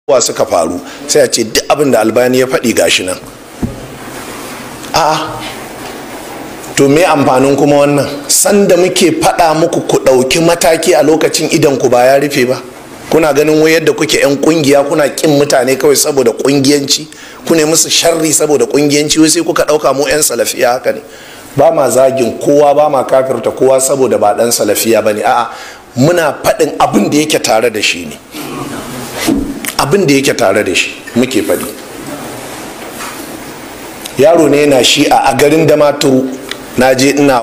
wa suka faru sai a ce duk abin da albani ya faɗi gashi nan a'a to me amfanin kuma wannan sanda muke faɗa muku ku ɗauki mataki a lokacin idan ku ba ya rufe ba kuna ganin wai yadda kuke 'yan kungiya kuna kin mutane kawai saboda kungiyanci ku ne musu sharri saboda kungiyanci wai sai kuka ɗauka mu 'yan salafiya haka ne ba ma zagin kowa ba ma kafirta kowa saboda ba ɗan salafiya ba ne a'a muna faɗin abin da yake tare da shi ne abin da yake tare da shi muke faɗi yaro ne yana shi a garin damaturu na je ina